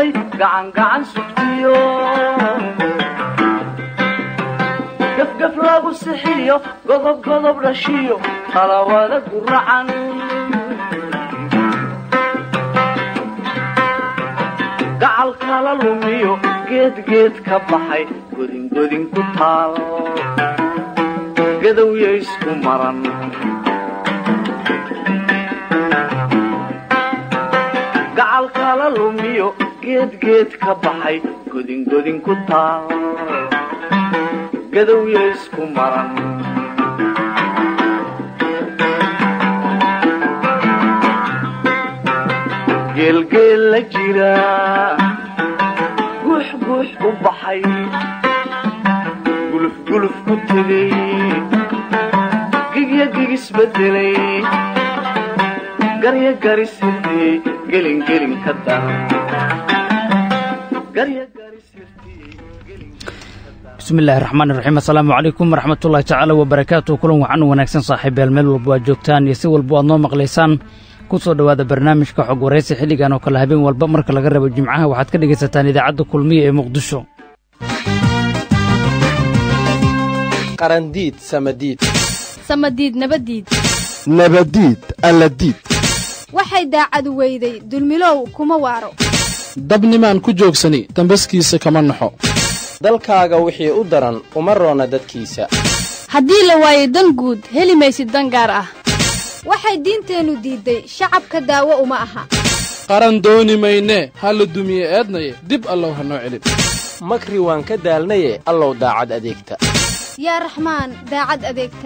galay gacan gacan sugtiyo gafgaf lagu sixiyo godob godob dhashiyo talawada guracan gacal kala lumiyo geedgeed ka baxay godingodin ku taal gadowya isku maran gacal kala lumiyo geedgeed ka baxay godingodin ku taal gadowya isku maran geelgeel la jira guux guux u baxay gulufguluf ku tegay gigya gigisbedelay garya garis hirtiyey gelingelin ka daran bismillahi raxmaani raxiim assalaamu calaykum waraxmatullahi tacaala wabarakaatu kulan wacan wanaagsan saaxiibeel meel walba aad joogtaan iyo si walba aad noo maqlaysaan ku soo dhowaada barnaamijka xog waraysi xilligan oo kale habeen walba marka laga rabo jimcaha waxaad ka dhegaysataan idaacadda kulmiya ee muqdisho qarandiid samadiid samadiid nabadiid nabadiid alladiid waxay daacadu weyday dulmilow kuma waaro dabnimaan ku joogsani dambaskiisa kama naxo dalkaaga wixii u daran uma roona dadkiisa haddii la waayo dan guud heli maysid dan gaar ah waxay diinteennu diidday shacabka daawo uma aha qaran dooni maynee ha la dumiye eednaye dib allow ha noo celin makri waan ka daalnaye allow daacad adeegta yaa raxmaan daacad adeegta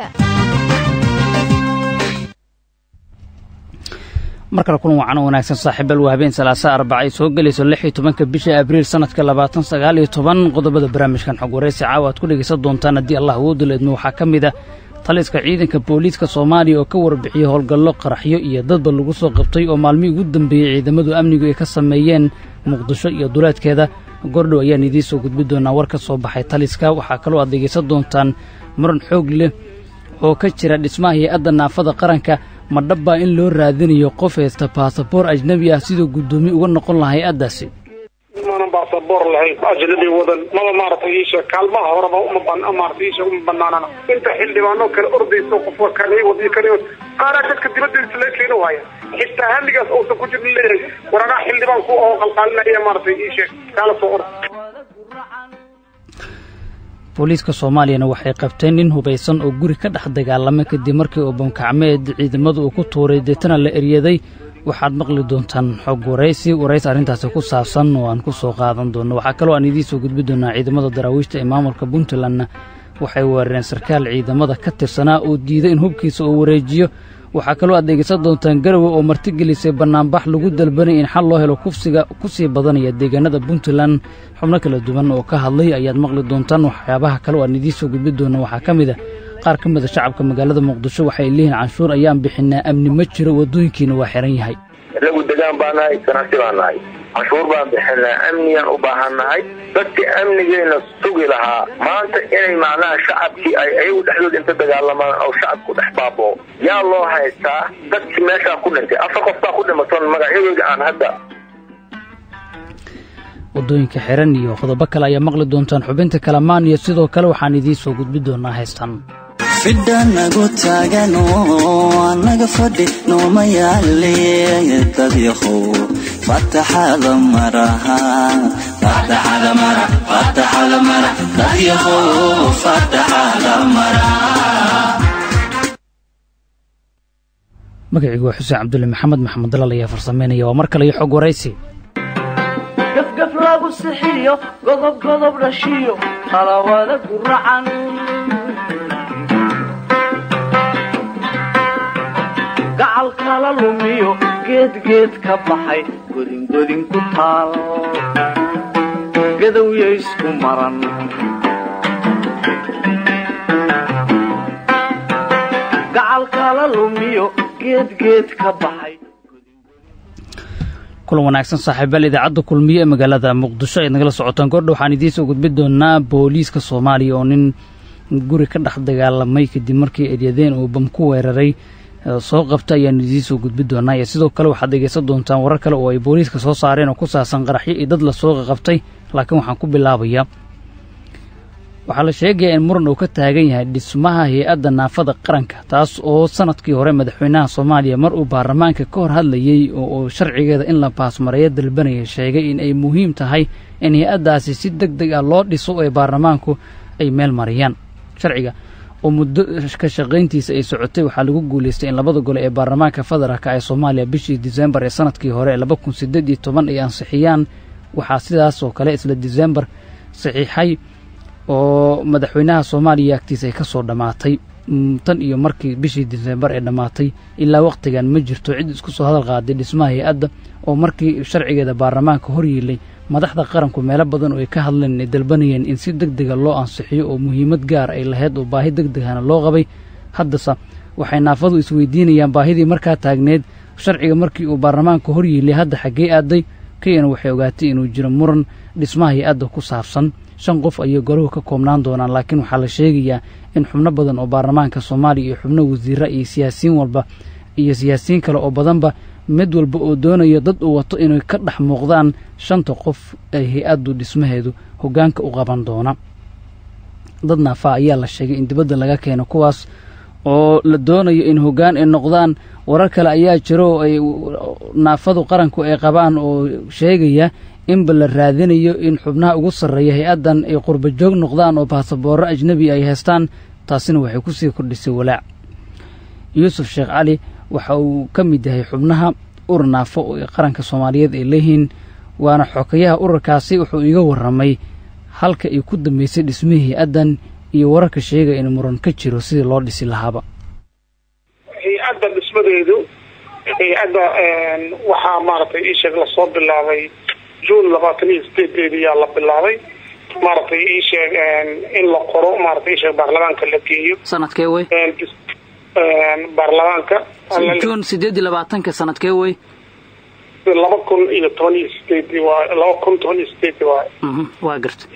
mar kale kulan wacan oo wanaagsan saaxiibal waa habeen salaasa arbaca ay soo gelayso lix iyo tobanka bisha abriil sannadka labaatan sagaal iyo toban qodobada barnaamijkan xog waraysi caawa aad ku dhegaysan doontaan haddii allah awoodu leedmo waxaa ka mid a taliska ciidanka booliiska soomaaliya oo ka warbixiyey howlgallo qaraxyo iyo dadba lagu soo qabtay oo maalmihii ugu dambeeyey ciidamadu amnigu ay ka sameeyeen muqdisho iyo duleedkeeda gordhow ayaan idiin soo gudbi doonaa war ka soo baxay taliska waxaa kaloo aad dhegaysan doontaan muran xoog leh oo ka jira dhismaha hay-adda naafada qaranka ma dhabbaa in loo raadinayo qof haysta baasaboor ajnebi ah siduu guddoomiye uga noqon lahaa hay-addaasi maanan baasaboor lahayn ajnabi wadan maba maaragtay iisha kaalmaha horeba uma ban maaragtay iisha uma banaanana inta xildhibaanoo kale ordayso qofka kani wadi kani qaaraa dadka dibadiisa laga keeni waaya xitaa hamigaas uusan ku jirin leeyahay waragaa xildhibaanku oo qalqaalinaya maaragtay iisha kaala soo ord booliiska soomaaliyana waxay qabteen nin hubaysan oo guri ka dhex dagaalamay kadib markii uu bamkacmeed ciidamadu uu ku tuuray deetana la eryaday waxaad maqli doontaan xog waraysi waraysi arrintaasi ku saabsan oo aan ku soo qaadan doonno waxaa kaloo aan idiin soo gudbi doonaa ciidamada daraawiishta ee maamulka puntlandna waxay weerareen sarkaal ciidamada ka tirsanaa oo diiday in hubkiisa uu wareejiyo waxaa kaloo aad dhegaysan doontaan garowe oo martigelisay bannaanbax lagu dalbanay in xal loo helo kufsiga ku sii badanaya deegaanada puntland xubno kala duwan oo ka hadlay ayaad maqli doontaan waxyaabaha kale oo aan idiin soo gudbi doonno waxaa ka mid a qaar ka mida shacabka magaalada muqdisho waxay leeyihiin canshuur ayaan bixinaa amni ma jiro waddooyinkiina waa xihan yahay inagu degaan baa nahay ganacsi baa nahay canshuur baan bixinaa amniyaan u baahan nahay dadkii amnigeena sugi lahaa maanta inay macnaha shacabkii ay ayagu dhexdooda inta dagaalamaan oo shacabku dhex baaboo yaa loo haystaa dadkii meeshaa ku dhintay afar qof baa ku dhimatoon magacyadooda aan hadda waddooyinka xihan iyo qodobo kale ayaa maqli doontaan xubinta kalamaan iyo sidoo kale waxaan idiin soo gudbi doonaa haystan fidha nagu taagano annaga fadhi nooma yaale dadyahow fataxada maraha dadyahow fataxada mara magacaygu waa xuseen cabdulle maxamed maxamed dalal ayaa farsameynaya waa mar kale iyo xog waraysi gafgaf lagu sixiyo godob godob dhashiyo talawada guracan gacal kala lumiyo geedgeed ka baxay godingodin ku taal gadowya isku maran gacal kala lumiyo geedgeed ka baxay kulan wanaagsan saaxiibaal idaacadda kulmiye ee magaalada muqdisho ayaad nagala socotaan goordha waxaan idiin soo gudbi doonaa booliiska soomaaliya oo nin guri ka dhex dagaalamay kadib markii eryadeen uu bam ku weeraray soo qabta ayaan idiin soo gudbi doonaa iyo sidoo kale waxaad dhegeysan doontaan warar kale oo ay booliiska soo saareen oo ku saabsan qaraxyo iyo dad lasoo qaqabtay laakiin waxaan ku bilaabayaa waxaa la sheegayaa in muran uu ka taagan yahay dhismaha hay-adda naafada qaranka taas oo sanadkii hore madaxweynaha soomaaliya mar uu baarlamaanka ka hor hadlayey oo uu sharcigeeda in la baasmareeyo dalbanaya sheegay in ay muhiim tahay in hay-addaasi si deg deg ah loo dhiso ee baarlamaanku ay meel mariyaan sharciga oo muddo ka shaqayntiisa ay socotay waxaa lagu guulaystay in labada gole ee baarlamaanka federaalka ee soomaaliya bishii disembar ee sanadkii hore ee laba kun sideed iyo toban ay ansixiyaan waxaa sidaas oo kale isla disembar saxiixay oo madaxweynaha soomaaliya agtiisa ay ka soo dhammaatay tan iyo markii bishii disembar ee dhammaatay ilaa wakhtigan ma jirto cid isku soo hadal qaaday dhismaha hay-adda oo markii sharcigeeda baarlamaanka hor yiilay madaxda qaranku meelo badan oo ay ka hadleen ay dalbanayeen in si deg dega loo ansixiyo oo muhiimad gaar ay lahayd oo baahi deg degana loo qabay haddase waxay naafadu isweydiinayaan baahidii markaa taagneed sharciga markii uu baarlamaanka hor yiilay hadda xaggee aaday keyana waxay ogaatay inuu jiro muran dhismaha hay-adda ku saabsan shan qof ayay golahu ka koobnaan doonaan laakiin waxaa la sheegayaa in xubno badan oo baarlamaanka soomaaliya iyo xubno wasiira iyo siyaasiyiin walba iyo siyaasiyiin kale oo badanba mid walba oo doonayo dad uu wato inay ka dhex muuqdaan shanta qof ay hay-addu dhismaheedu hoggaanka u qaban doona dad naafaa ayaa la sheegay in dibadda laga keeno kuwaas oo la doonayo in hoggaan ay noqdaan warar kale ayaa jiro oo ay naafadu qaranku ay qabaan oo sheegaya inba la raadinayo in xubnaha ugu sarreeya hay-addan ay qurba joog noqdaan oo baasaboorro ajnebi ay haystaan taasina waxay kusii kordhisay walaac yuusuf sheekh cali waxa uu ka mid yahay xubnaha urur naafo oo qaranka soomaaliyeed ay leeyihiin waana xokayaha ururkaasi wuxuu iiga warramay halka ay ku dambeysay dhismihii hay-addan iyo wararka sheegaya in muran ka jiro sidii loo dhisi lahaaba hay-adda dhismadeedu hay-adda waxaa maaragtay iisheeg lasoo bilaabay june labaatan iyo sideedeedi yaa la bilaabay maaragtay iisheeg in la qoro maaragtay iisheeg baarlamaanka la geeyo sanadkee wey baarlamaanka juun sideed iyo labaatanka sanadkee wey laba kun iyo toban iyo sideedi waay laba kun toban iyo sideedi waay waa garta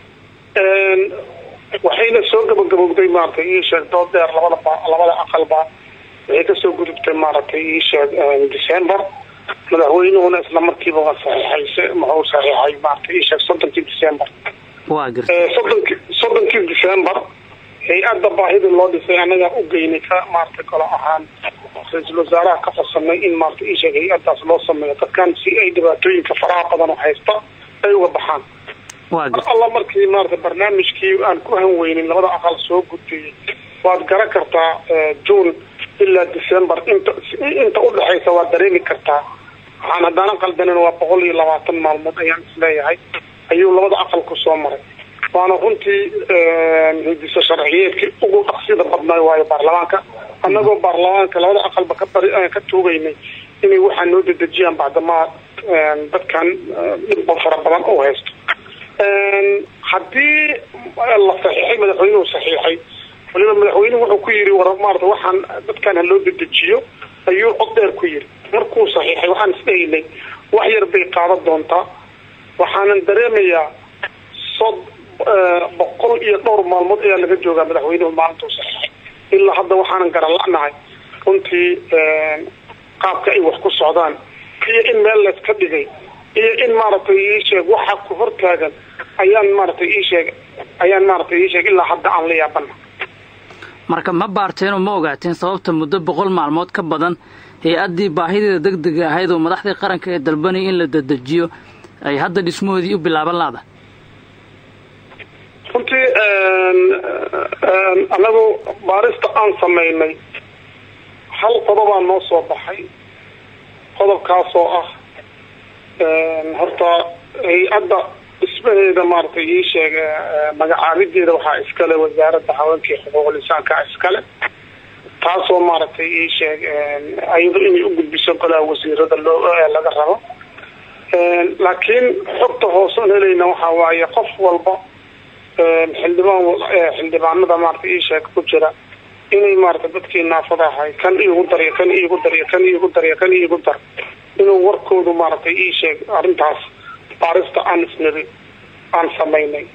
waxayna soo gabagabowday maaragtay iisheeg dood dheer labada labada aqalba waxay kasoo gudubtay maaragtay iisheeg december madaxweynuhuna isla markiiba waa saxiixay muxuu saxiixay maaragtay iisheeg soddonkii december waa garta soddonkii soddonkii december hay-adda baahida loo dhisay anagaa u geynay ka maaragtay kalo ahaan ra-iisul wasaaraha ka farsamay in maaragtay iisheeg hay-addaas loo sameeyo dadkan si ay dhibaatooyinka faraha badan oo haysta ay uga baxaan waa mar garta alla markii maaragtay barnaamijkii aan ku hanweynin labada aqal soo gudbiyey waad garan kartaa june ilaa december inta inta udhexaysa waad dareemi kartaa waxaan haddaanan qaldanin waa boqol iyo labaatan maalmood ayaan isleeyahay ayuu labada aqal ku soo maray waana runtii hidiso sharciyeedkii ugu dhaqsida badnay waayo baarlamaanka annagoo baarlamaanka labada aqalba ka bari ka tuugaynay inay waxaa noo dedejiyaan bacdamaa dadkan dhibba fara badan u haysto haddii la saxiixay madaxweynuhu saxiixay waliba madaxweynuhu wuxuu ku yidhi war maarata waxaan dadkan ha loo dedejiyo ayuu cod dheer ku yidhi markuu saxiixay waxaan isdhehaynay wax yar bay qaadan doontaa waxaanan dareemayaa sod boqol iyo dhowr maalmood ayaa laga joogaa madaxweynuhu maalintuu saxiixay ilaa hadda waxaanan garala'nahay runtii qaabka ay wax ku socdaan iyo in meel layska dhigay iyo in maaragtay iisheeg waxa ku hortaagan ayaan maaragtay iisheeg ayaan maaragtay iisheeg ilaa hadda aan la yaabana marka ma baarteen oo ma ogaateen sababta muddo boqol maalmood ka badan hay-addii baahideeda deg dega ahayd oo madaxdii qaranka ee dalbanaya in la dedejiyo ay hadda dhismahoodii u bilaaban laada runtii anagu baarista aan samaynay hal qodobaa noo soo baxay qodobkaasoo ah horta hay-adda dhismaheeda maaragtay ii sheeg magacaabideeda waxaa iskale wasaaradda haweenkii xuquuqul insaanka iskale taasoo maaragtay ii sheeg ayado inay u gudbiso golaha wasiirada loo laga rabo laakiin xogta hooseon helayna waxaa waaye qof walba xildhibaan xildhibaanada maaragtay ii sheeg ku jira inay maaragtay dadkii naafada ahay kan iigu daryo kan iigu daryo kan iigu daryo kan iigu dar inuu warkoodu maaragtay ii sheeg arrintaas baarista aan isniri aan samaynay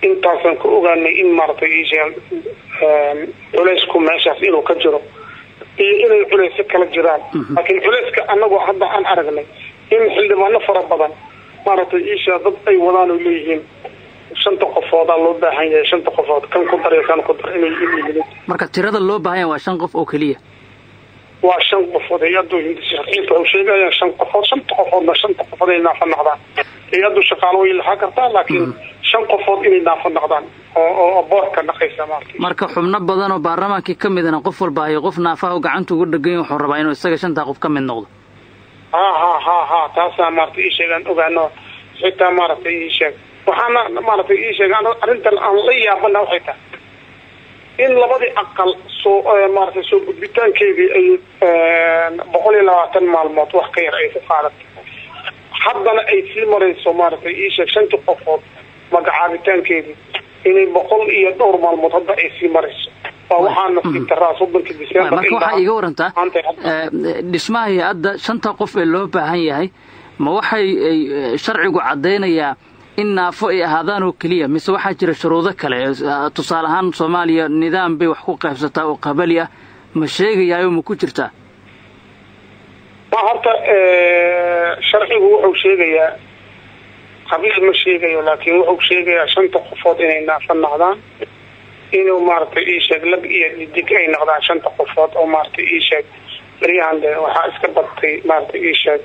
intaasaan ku ogaanay in maaragtay ii sheeg culeysku meeshaas inuu ka jiro iyo inay culeysyo kala jiraan laakiin culeyska anagoo hadda aan aragnay in xildhibaano fara badan maaragtay iisha dad ay wadaan oo leeyihiin shanta qofoodaa loo baahan yahay shanta qofood kan ku dar iyo kan ku dar inay yihiin marka tirada loo baahan yahay waa shan qof oo keliya waa shan qofood hay-addu sharciinta waxay sheegayaan shan qofood shanta qofoodna shanta qofood inay naafa noqdaan hay-addu shaqaalo way lahaa kartaa laakiin shan qofood inay naafa noqdaan oo oo boorka dhaqaysa maaragtay marka xubno badan oo baarlamaankii ka midana qof walba hayo qof naafaha oo gacanta ugu dhegan wuxuu rabaa inuu isaga shantaa qof ka mid noqdo ha ha ha ha taasaa maaragtay ii sheegaan ogaano xitaa maaragtay ii sheeg waxaana maaragtay ii sheeg arrintan aan la yaabana waxay tahay in labadii aqal soo maaragtay soo gudbitaankeedii ay boqol iyo labaatan maalmood wax ka yar ay ku qaadatay haddana ay sii marayso maaragtay ii sheeg shantii qofood magacaabitaankeedii inay boqol iyo dhowr maalmood hadda ay sii marayso waa waxaana sii taraa soddonkii disembar marka waxaa iiga warantaa dhismaha hay-adda shanta qof ee loo baahan yahay ma waxay sharcigu caddaynayaa in naafo ay ahaadaan oo keliya mise waxaa jira shuruudo kale tusaale ahaan soomaaliya nidaam bay wax ku qaybsataa oo qabali ah ma sheegayaayo ma ku jirtaa ma horta sharcigu wuxuu sheegayaa qabiil ma sheegayo laakiin wuxuu sheegayaa shanta qofood inay naafo noqdaan inuu maaragtay ii sheeg lag iyo didig ay noqdaan shanta qofood oo maaragtay ii sheeg baryahan de waxaa iska badtay maaragtay ii sheeg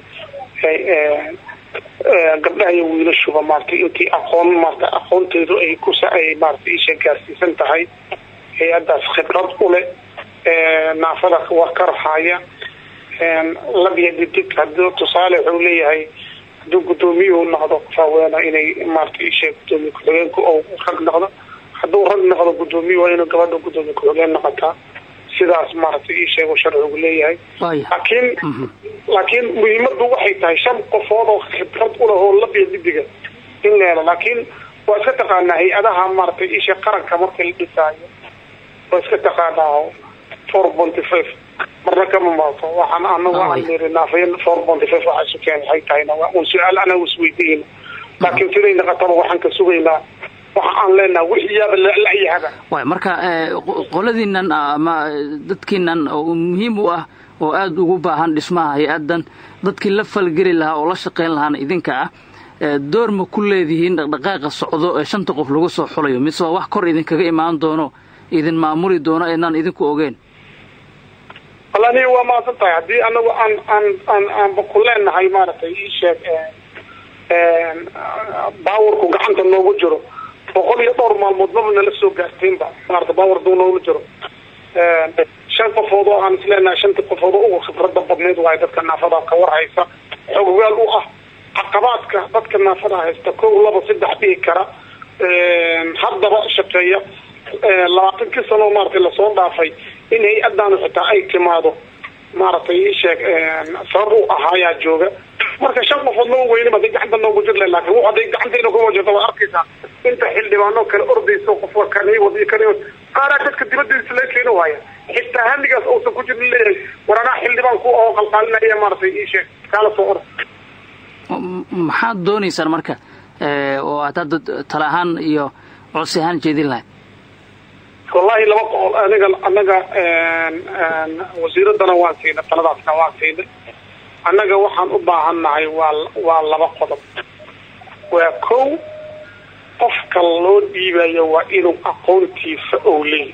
gabdhaha iyo wiilashuba maaragtay intii aqoon maarata aqoonteedu ay kusa ay maaragtay ii sheeg gaarsiisan tahay hay-addaas khibrad u leh naafada war ka rahaaya lab iyo didig hadii tusaale wuxuu leeyahay hadduu guddoomiyuhu noqdo faaweena inay maarata ii sheeg guddoomiye ku-xigeenku ou rag noqdo hadduu rag noqdo guddoomiye waa inuu gabadha guddoomiye ku-xigeen noqotaa sidaas maaragtay ii sheego sharcigu leeyahay laakiin laakiin muhiimadu waxay tahay shan qofood oo khibrad u leh oo labiya didiga in la helo laakiin waa iska taqaanaa hay-adaha maaragtay ii sheeg qaranka marka la dhisaayo waa iska taqaanaa four ponty five marna kama maato waxaan anagu aan niri naafayn four ponty five waxa isu keen waxay tahayna waa un su-aal anagu isweydiina laakiin siday naqataba waxaan ka sugaynaa waxa aan leenaha wixiyaaba la-yahaba waay marka qoladiinan ama dadkiinan oo muhiim u ah oo aada ugu baahan dhismaha hay-addan dadkii la falgeli lahaa oo la shaqayn lahaana idinka ah door ma ku leedihiin dhaqdhaqaaqa socdo ee shanta qof lagu soo xulayo mise waa wax kor idinkaga imaan doono idin maamuli doono eednaan idinku ogeen wallani waa mahadsan tahay haddii anagu aan aan aan aanba ku leenahay maaragtay ii sheeg baawarku gacanta noogu jiro boqol iyo dhowr maalmood maba nala soo gaarteenba maarata baawar duu noogu jiro shan qofood oo aan isleenahay shantii qofood oo ugu khibrada badneyd waayo dadka naafada ka war haysa xoggaal u ah caqabaadka dadka naafada haysta kow laba saddex dhihi kara haddaba shaqeeya labaatankii sano maaragtay lasoo dhaafay in hay-addaanu xitaa ay timaado maaragtay ii sheeg sabab u ahaayaa jooga marka shan qofood lama weynin haday gacanta noogu jir leh laakin hadday gacanteena kuma jirto waad arkaysaa inta xildhibaano kale ordayso qofka kani wadi kani qaaraa dadka dibadiisa laga keeni waaya xitaa hamigaas uusan ku jirin leeyahay war anaa xildhibaan ku oo qalqaalinaya maaragtay ii sheeg kaala soo orda maxaad doonaysaan marka oo aad hadda tala ahaan iyo codsi ahaan jeedin lahayd wallahi laba qool aniga anaga wasiiradana waan siinay taladaasna waan siinay annaga waxaan u baahannahay waa waa laba qodob waa kow qofka loo dhiibayo waa inuu aqoontiisa ou leeyahy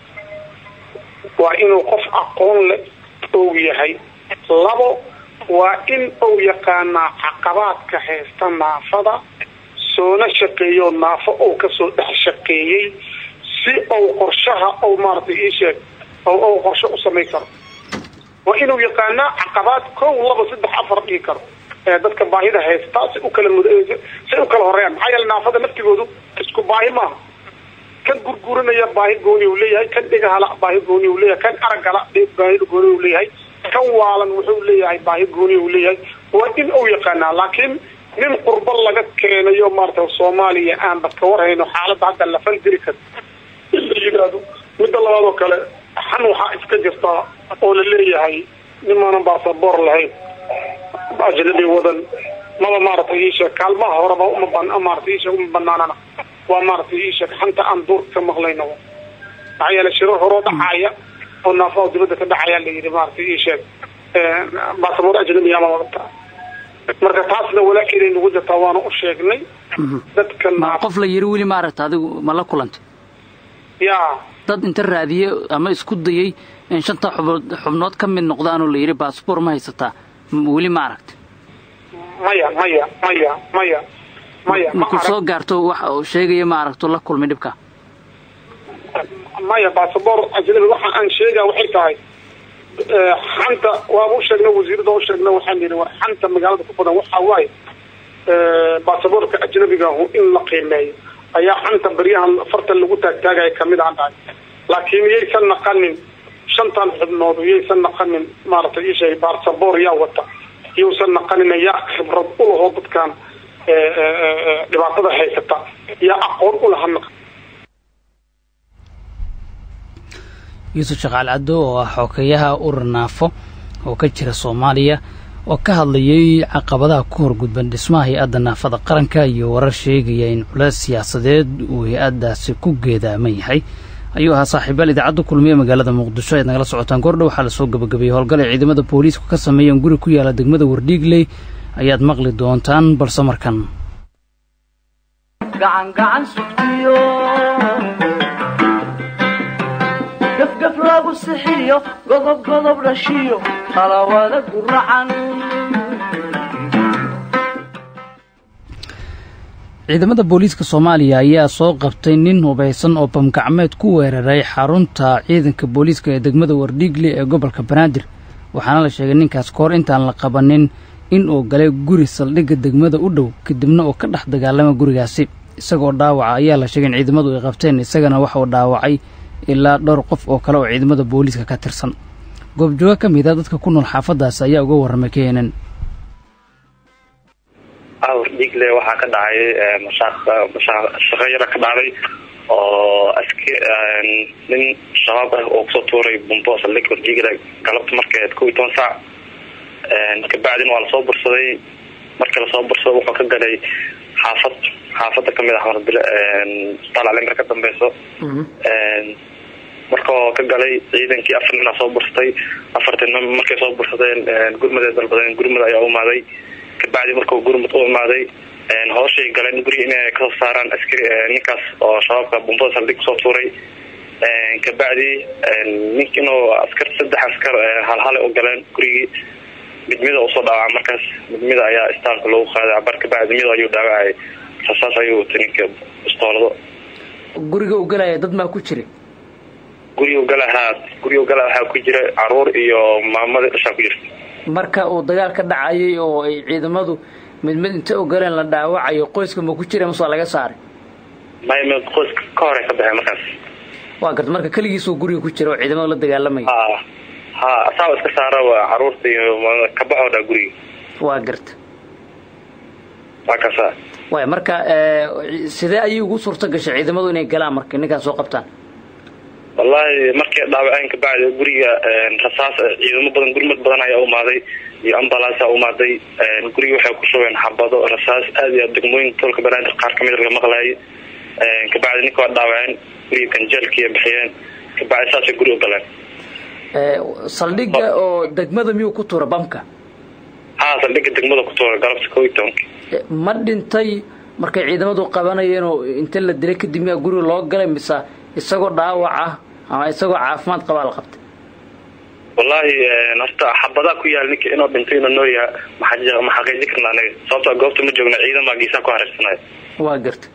waa inuu qof aqoon le ou yahay labo waa in uu yaqaanaa caqabaadka haysta naafada soona shaqeeyo naafo ou kasoo dhex shaqeeyey si ou qorshaha ou maaragtay ii sheeg ou qorshe u samayn karo waa inuu yaqaanaa caqabaad kow laba saddex afar dhigi karo ee dadka baahida haysta si u kala mud si u kala horeeyaan maxaa yeele naafada laftigoodu isku baahi maaha kan gurguranaya baahi gooni uu leeyahay kan dhegahala baahi gooni uu leeyahay kan aragala baahi gooni uu leeyahay kan waalan wuxuu leeyahay baahi gooni uu leeyahay waa in uu yaqaanaa laakiin nin qurbo laga keenayo maarata soomaaliya aanba ka warhayno xaaladda hadda la falgeli karo in la yidhaahdo midda labaad oo kale xan waxaa iska jirtaa oo la leeyahay nimaanan baasaboor lahayn ajnabi wadan maba maaragtay iisheeg kaalmaha horeba uma ban maaragtay iisheeg uma banaanana waa maaragtay iisheeg xanta aan duurka ka maqlayno maxaa yeele shirar horoo dhacaaya oo naafa oo dibadda ka dhaxayaa la yidhi maaragtay ii sheeg baasaboor ajnabiya ama wadataa marka taasna walaakeeday nagu jirtaa waana u sheegnay dadka ma naaf qof la yiri weli maaragta adigu ma la kulantay yaa dad inta raadiye ama isku dayey in shanta xubnood xubnood ka mid noqdaanoo la yidhi baasboor ma haysataa M- weli ma aragta maya maya maya maya maya ma markuu arag soo gaarto wax uu sheegaya ma aragto la kulmay dhibka maya baasaboor ajnabi waxa aan sheegaa waxay tahay eh, xanta waaba u sheegna wasiirada u sheegna waxaan yidhi war xanta magaalada ku badan waxaa waaye eh, baasaboorka ajnabiga ahu in la qiimeeyo ayaa xanta baryahan fartan lagu taagtaagaya kamid aan dhahay laakiin yaysan naqanin shantan xubnood yaysan naqanin maaragtay ii sheegay baasaboor yaa wata yuusan naqanin yaa khibrad u lahoo dadkan eh, eh, eh, dhibaatada haysata yaa aqoon u laha naq yuusuf shaqaal caddo oo ah xokeyaha urur naafo oo ka jira soomaaliya oo ka hadlayay caqabadaha ku horgudban dhismaha hay-adda naafada qaranka iyo warar sheegaya in culeys siyaasadeed uu hay-addaasi ku geedaaman yahay ayuu ahaa saaxiibaal idaacadda kulmiye magaalada muqdisho ayaad nagala socotaan goordhow waxaa lasoo gabagabeeyey howlgal ay ciidamada booliisku ka sameeyeen guri ku yaala degmada wardhiigley ayaad maqli doontaan balse markan gacan gacan sugtiyo gafgaf lagu sixiyo godob godob dhashiyo qalawada guracan ciidamada booliiska soomaaliya ayaa soo qabtay nin hubaysan oo bamgacmeed ku weeraray xarunta ciidanka booliiska ee degmada wardhiigle ee gobolka banaadir waxaana la sheegay ninkaas kahor intaan la qabanin in uu galay guri saldhigga degmada u dhow kadibna uu ka dhex dagaalama gurigaasi isagoo dhaawaca ayaa la sheegay in ciidamadu ay qabteen isagana waxa uu dhaawacay ilaa dhowr qof oo kale oo ciidamada booliiska ka tirsan goobjooga ka mid a dadka ku nool xaafaddaas ayaa uga warramay keenan awr dhiigle waxaa ka dhacay mashaaq mashaaq shaqo yara ka dhacday oo aski nin shabaab ah oo kusoo tuuray bumbo saldhig hordiigle galabta markeed kow iyo toban saac kabacdina waa lasoo bursaday markii lasoo bursado wuxuu ka galay xaafad xaafada kamid ah mardile isbitaal calimar ka dambeyso markao ka galay ciidankii afar nin aa soo bursatay afartii nin markay soo bursadeen gurmad ay dalbadeen gurmad ayaa u imaaday kabacdi markuu gurmud u imaaday hooshay galeen guriga inay kasoo saaraan askari ninkaas oo shabaabka bumbada saldhig kusoo tuuray kabacdi nink inuu askar saddex askar halhale u galeen gurigii midmida usoo dhaawaca markaas midmida ayaa istaalka loogu qaaday cabar kabacdi mid ayuu dhaawacay rasaas ayuu watay ninka istoolado guriga uu galaya dad maa ku jira guriga galahaa guriga gala waxaa ku jira caruur iyo maamadii dhashaa ku jirta marka uu dagaal ka dhacayay oo ay ciidamadu mid mid inta u galeen la dhaawacayo qoyska ma ku jira mase waa laga saaray may m qoyska ka hore ka baxay markaas waa garta marka keligiisuu guriga ku jira oo ciidamadu la dagaalamaya ha ha asaaba iska saara caruurta iyo kabaxoo dhaa guriga waa garta waa kasa waay marka sidee ayay ugu suurto gashay ciidamadu inay galaan marka ninkaan soo qabtaan wallahi markay dhaawaceen kabacdi guriga rasaas ciidamo badan gurmad badan ayaa umaaday iyo ambalaasa umaaday guriga waxay ku shubeen xabado rasaas aad iyo aad degmooyinka tolka banaadir qaar kamid laga maqlaayay kabacdi ninka waa dhaawaceen guriga ganjeelkiiya bixiyeen kabacdi saasay guri u galeen saldhigga oo degmada miyuu ku tuura bamka ha saldhigga degmada ku tuura galabta kow iyo tobanki ma dhintay markay ciidamadu qabanayeen oo inta la dilay kadib miyaa guriga loo galay mise isagoo dhaawac ah ama isagoo caafimaad qabaa la qabtay wallahi horta xabadaa ku yaal ninka inuu dhintay inuu noo yaha ma xaqiijin karna anaga sababto goobta ma joogna ciidan baa geesaha ku hareersanaya waa garta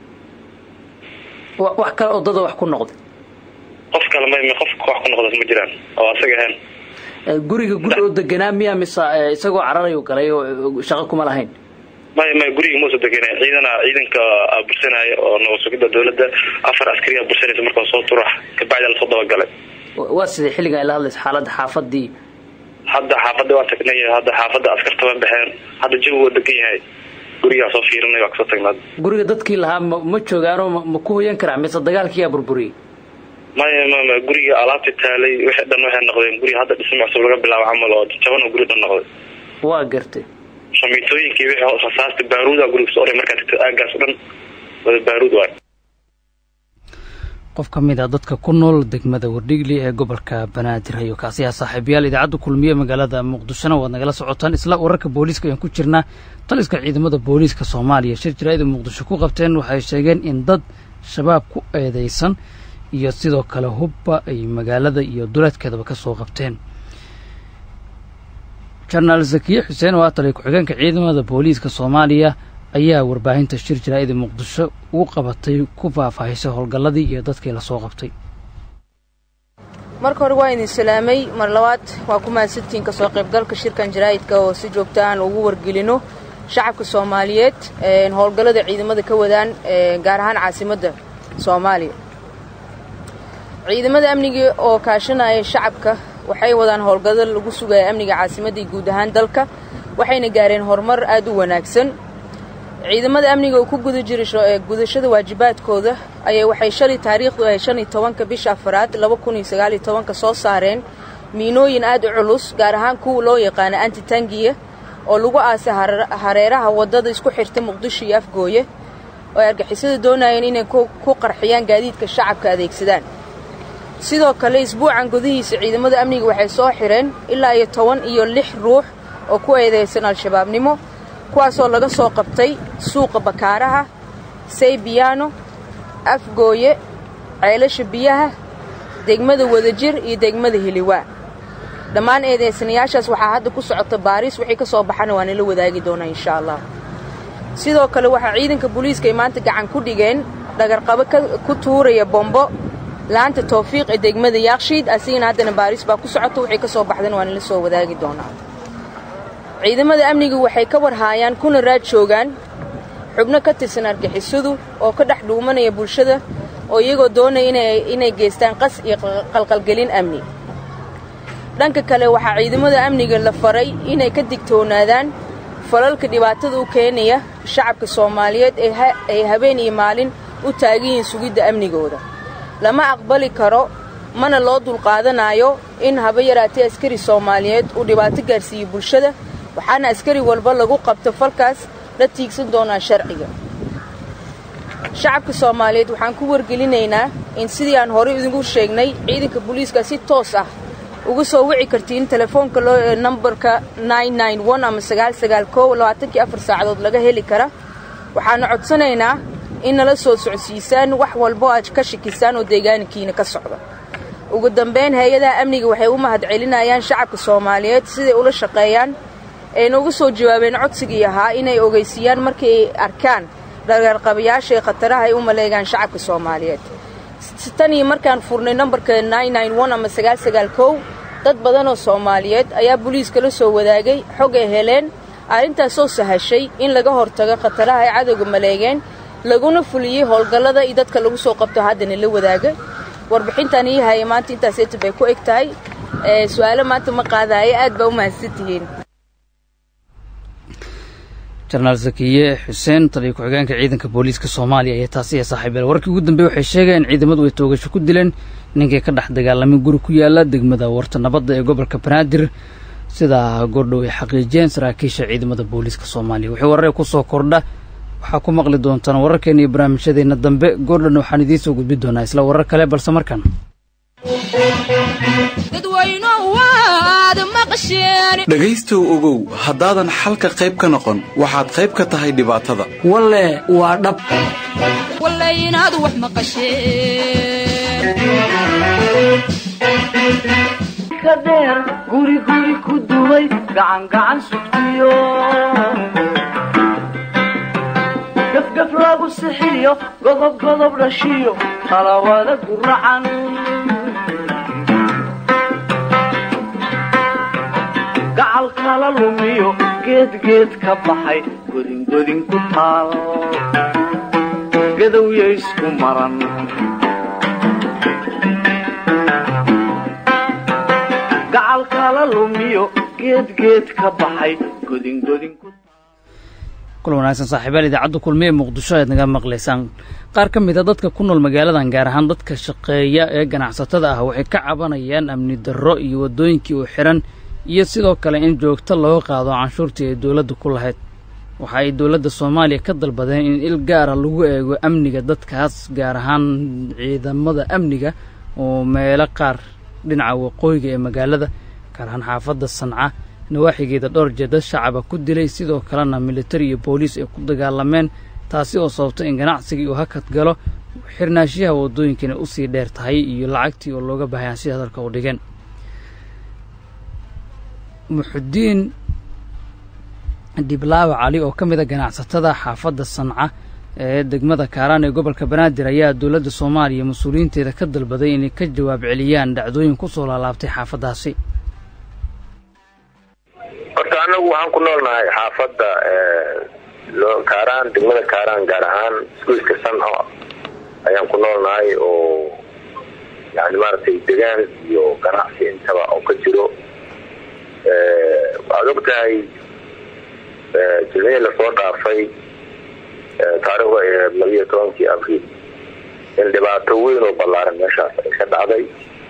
wax kale oo dada wax ku noqday qof kale may qofka wax ku noqdas ma jiraan oo asaga ahayn guriga guri oo deganaa miya mise isagoo cararayu galay oo shaqo kuma lahayn may may guriga mausa degana ciidana ciidanka bursanaya oo nabad sugidda dawladda afar askariya bursanaysa markaa soo turax kabacdi lasoo dabagalay waa sidai xilligan ay la hadlaysa xaaladda xaafadii hadda xaafadda waa tagnay hadda xaafadda askarta waa baxeen hadda jawi waa degan yahay gurigaa soo fiirinay waa kasoo tagnaa guriga dadkii lahaa ma ma joogaanoo ma ku hoyan karaa mise dagaalkiyaa burburiyey maya mama guriga alaabta taalay wixii dhan waxay noqdeen guriga hadda dhismo cusub laga bilaabo camal oo jaban oo guri dhan noqday waa gartay shamiitooyinkii wixii rasaasta baaruuda guriga soo oray markaa tagto aagaas o dhan wada baaruud waay qof ka mid a dadka ku nool degmada wardhigli ee gobolka banaadir ayo kaasiyaa saaxiibayaal idaacadda kulmiye magaalada muqdishona waad nagala socotaan isla wararka booliiska ayaan ku jirnaa taliska ciidamada booliiska soomaaliya shir jaraa'ida muqdisho ku qabteen waxay sheegeen in dad shabaab ku eedeysan iyo sidoo kale hubba ay magaalada iyo duleedkeedaba ka soo qabteen jenaraal zakiye xuseen oo ah taliya ku-xigeenka ciidamada booliiska soomaaliya ayaa warbaahinta shir jaraa'ida muqdisho ugu qabatay ku faahfaahisay howlgalladii iyo dadkii lasoo qabtay marka hore waa idin salaamay mar labaad waa ku mahadsantihiin ka soo qaybgalka shirkan jaraa'idka oo si joogta aan ugu wargelino shacabka soomaaliyeed howlgallada ciidamada ka wadaan gaar ahaan caasimadda soomaaliya ciidamada amniga oo kaashanaya shacabka waxay wadaan howlgallo lagu sugaya amniga caasimadda iyo guud ahaan dalka waxayna gaareen horumar aad u wanaagsan ciidamada amniga oo ku guda jira gudashada waajibaadkooda ayay waxay shalay taariikhdu ahay shan iyo tobanka bisha afaraad laba kun iyo sagaal iyo tobanka soo saareen miinooyin aad u culus gaar ahaan kuwa loo yaqaana antitangiya oo lagu aasay hareeraha waddada isku xirta muqdisho iyo afgooye oo ay argixisada doonayeen inay ku qarxiyaan gaadiidka shacabka adeegsadaan sidoo kale isbuucan gudihiisa ciidamada amniga waxay soo xireen ilaa iyo toban iyo lix ruux oo ku eedeysan al-shabaabnimo kuwaasoo laga soo qabtay suuqa bakaaraha saybiyaano afgooye ceelasha biyaha degmada wadajir iyo degmada hiliwaa dhammaan eedeysanayaashaas waxaa hadda ku socota baariis wixii ka soo baxana waa nala wadaagi doonaa insha allah sidoo kale waxaa ciidanka booliiska ay maanta gacan ku dhigeen dhagarqabo ku tuuraya bombo laanta towfiiq ee degmada yaakshiid asigana haddana baariis baa ku socota wixii ka soo baxdana waa nala soo wadaagi doonaa ciidamada amniga waxay ka warhaayaan kuna raad joogaan xubno ka tirsan argixisadu oo ka dhex dhuumanaya bulshada oo iyagoo doonaya inay geystaan qas iyo qalqalgelin amni dhanka kale waxaa ciidamada amniga la faray inay ka digtoonaadaan falalka dhibaatada u keenaya shacabka soomaaliyeed ay habeen iyo maalin u taagan yihiin sugidda amnigooda lama aqbali karo mana loo dulqaadanayo in haba yaraatee askari soomaaliyeed uu dhibaato gaarsiiyo bulshada waxaana askari walba lagu qabto falkaas la tiigsan doonaa sharciga shacabka soomaaliyeed waxaan ku wargelinaynaa in sidii aan horey idinku sheegnay ciidanka booliiska si toos ah uga soo wici kartiin telefoonka loo nambarka ama sagaasagaalkolabaatankii afar saacadood laga heli kara waxaana codsanaynaa in nala soo socodsiisaan wax walbo aad ka shakisaan oo deegaankiina ka socda ugu dambayn hay-adaha amniga waxay u mahad celinayaan shacabka soomaaliyeed siday ula shaqeeyaan ayna uga soo jawaabeen codsigii ahaa inay ogeysiiyaan markii ay arkaan dhagarqabayaasha ee khataraha ay u maleegaan shacabka soomaaliyeed tan iyo markaan furnay nambarka ama sagaalsagaalkow dad badanoo soomaaliyeed ayaa booliiska la soo wadaagay xog ay heleen arrintaasoo sahashay in laga hortago khataraha ay cadowga maleegeen laguna fuliyey howlgallada iyo dadka lagu soo qabto haddana la wadaaga warbixintan ii haya maanta intaaseeta bay ku eg tahay su-aalo maanta ma qaadaayo aad baa u mahadsan tihiin jenaraal zakiye xuseen taliya ku-xigeenka ciidanka booliiska soomaaliya ayaa taasi ee saaxiibayaal warkii ugu dambeeye waxay sheegeen in ciidamadu ay toogasho ku dileen ninkii ka dhex dagaalamay guri ku yaala degmada warta nabadda ee gobolka banaadir sidaa goordhow ay xaqiijiyeen saraakiisha ciidamada booliiska soomaaliya wixii warare ku soo kordha waxaa ku maqli doontaan wararkeena iyo barnaamijyadeenna dambe goordhan waxaan idiin soo gudbi doonaa isla warar kale balse markan dhegaystow ogow haddaadan xalka qayb ka noqon waxaad qayb ka tahay dhibaatada walle waa dhab inaad wax maqasheen guri guri ku dumay gacan gacan sugtiyo gafgaf lagu sixiyo godob godob dhashiyo qalawada guracan gacal kala lumiyo geedgeed ka baxay godingodin ku taal gadowya isku maran gacal kala lumiyo geedgeed ka baxay godingodin ku kula wanaagsan saaxiibayaal idaacadda kulmiye muqdisho ayaad naga maqlaysaan qaar ka mid a dadka ku nool magaaladan gaar ahaan dadka shaqeeya ee ganacsatada ah waxay ka cabanayaan amni darro iyo waddooyinkii oo xihan iyo sidoo kale in joogto looga qaado canshuurtii ay dowladda ku lahayd waxa ay dowladda soomaaliya ka dalbadeen in il gaara lagu eego amniga dadkaas gaar ahaan ciidamada amniga oo meelo qaar dhinaca waqooyiga ee magaalada gaar ahaan xaafadda sanca nawaaxigeeda dhowr jeer dad shacaba ku dilay sidoo kalena militari iyo booliis ay ku dagaalameen taasi oo sababta in ganacsigii uu hakad galo xirnaashiyaha waddooyinkana usii dheer tahay iyo lacagtii oo looga baahaya sida hadalka u dhigeen muxudiin dhiblaawa cali oo ka mid a ganacsatada xaafadda sanca ee degmada kaaraan ee gobolka banaadir ayaa dowladda soomaaliya mas-uuliyiinteeda ka dalbaday inay ka jawaab celiyaan dhacdooyin ku soo laalaabtay xaafaddaasi horta anagu waxaan ku noolnahay xaafadda kaaraan degmada kaaraan gaar ahaan isgoyska sanco ayaan ku noolnahay oo yani maaragtay degaan iyo ganacsi intaba oo ka jiro waxaad og tahay jilmihii lasoo dhaafay taariikhda ee labiyo tobankii abriil in dhibaato weyn oo ballaaran meeshaas ay ka dhacday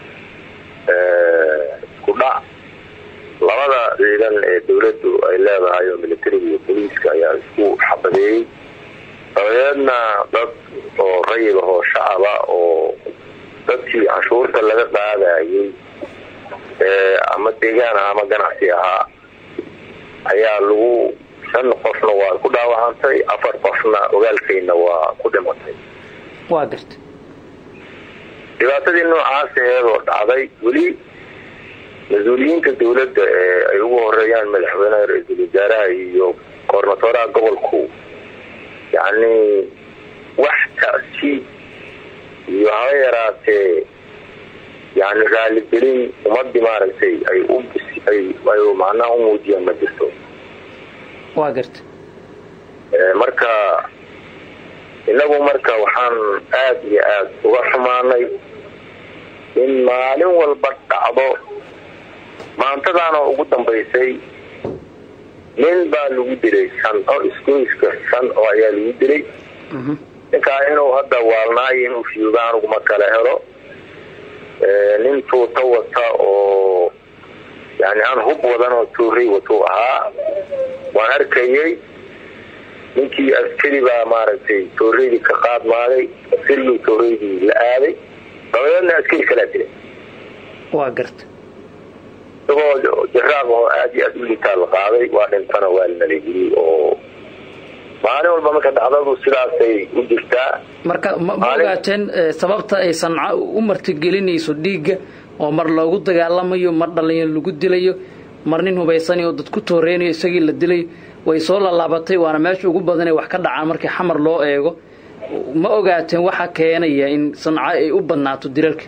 isku dhac labada ciidan ee dawladdu ay leedahay oo militariga iyo boliiska ayaa isku xabadeeyey dabadeedna dad oo rayid ahoo shacaba oo dadkii canshuurta laga qaadayay ama deegaan ah ama ganacsi ahaa ayaa lagu shan qofna waa ku dhaawacantay afar qofna ogaalkayna waa ku dhimatay waa garta dhibaatadii noocaas eedoo dhacday weli mas-uuliyiinta dawladda ee ay ugu horeeyaan madaxweynaha ra-iisul wasaaraha iyo koornatooraha gobolku yacni wax ta'siib iyo haba yaraatee yani raaligelin ummadii maaragtay ay u ay ay macnaha u muujiyaan ma jirto waa garta marka inagu marka waxaan aada iyo aada uga xumaanay in maalin walba dhacdo maantadaana ugu dambaysay nin baa lagu dilay shanco isgoyska shanco ayaa lagu dilay ninkaa inuu hadda waalnaayo inuu fiuga aniguma kala helo nin tuuta wata oo yani aan hub wadan oo tuuray watuu ahaa waan arkayay ninkii askari baa maaragtay tooreydii ka qaadmaaday askarigii tooreydii la aaday dabadeedna askari kalaa dilay waa garta isagoo jaraaq oo aada iyo aada u liitaa la qaaday waa dhintana waa lanalageliyey oo maalin walba marka dhacdadu sidaasay u jirtaa marka ma ma ogaateen sababta ay sanca u martigelinayso dhiigga oo mar loogu dagaalamayo mar dhalinyaro lagu dilayo mar nin hubaysan oo dad ku tooreynayo isagii la dilayo way soo lallaabatay waana meesha ugu badanee wax ka dhacaan markii xamar loo eego ma ogaateen waxa keenaya in sanca ay u badnaato dilalka